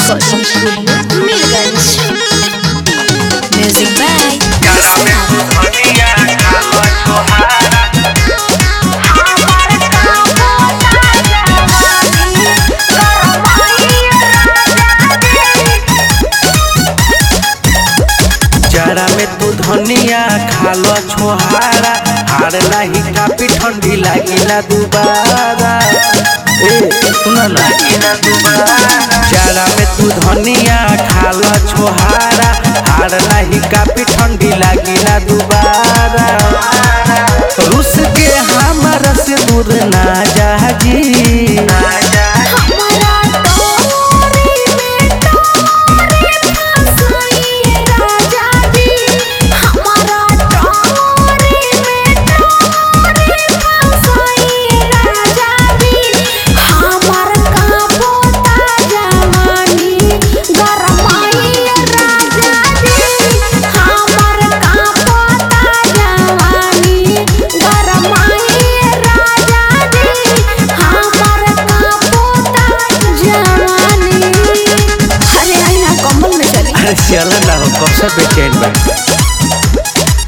Recording Studio, Mirgans. Music by जरा में तू धनिया खालो छोहारा हार लाही काफी ठंडी लागिला दुबारा ए सुन ना जरा में तू धनिया खालो छोहारा हार लाही काफी ठंडी लागिला दुबारा रुस के हमारा से दूर ना जाजी ना जा अरे आई ना कम्बल में चली अरे चल ना हो कब से बेचैन बा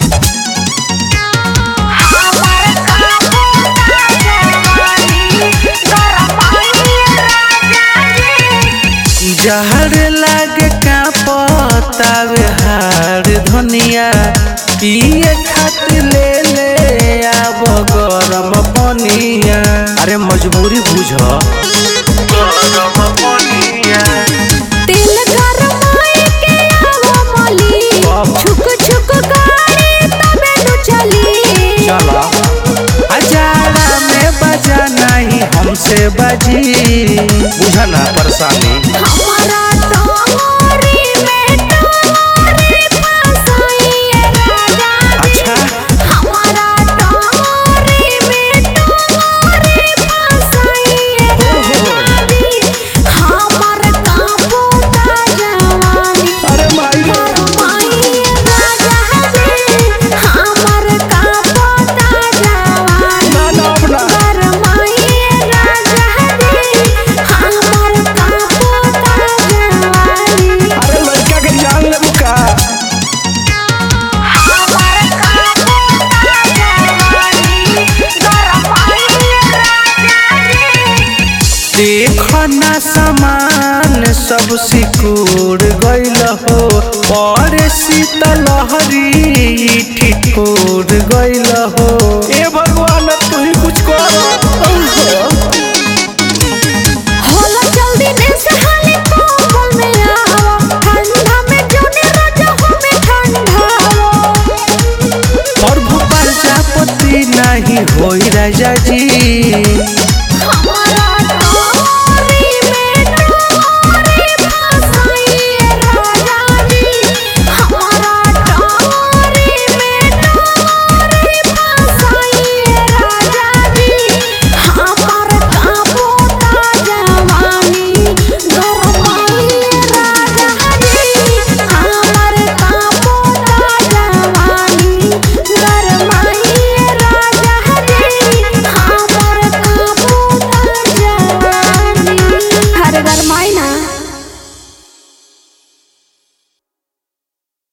जहर लागे का पतावे हार धनिया पिए खातिर ले ले आब गरम पनिया अरे मजबूरी बुझ गरम पनिया तेल गरमाए के आवो मोली बाबा। छुक छुक गाड़ी तबे नु चली चला अजाड़ा में बजा नहीं हमसे बजी बुझा ना परेशानी हमारा डोरी में डोरी फसाइए राजा अच्छा हमारा डोरी में डोरी फसाइए राजा हमर काबू का जवानी अरे माई गरमाइए राजा जी हमर काबू का जवानी ना ना अपना गरमाइए राजा जी हमर काबू का जवानी अरे लड़का के जान ले मुका देखो ना सामान सब सिकुड़ गइल हो और शीतलहरी ठिठुर गइल हो ए भगवान तू ही कुछ कर होला जल्दी ने से हाली कोमल में आओ ठंडा में जोने राजा हमें ठंडाओ और भोपाल जापति नहीं होई राजा जी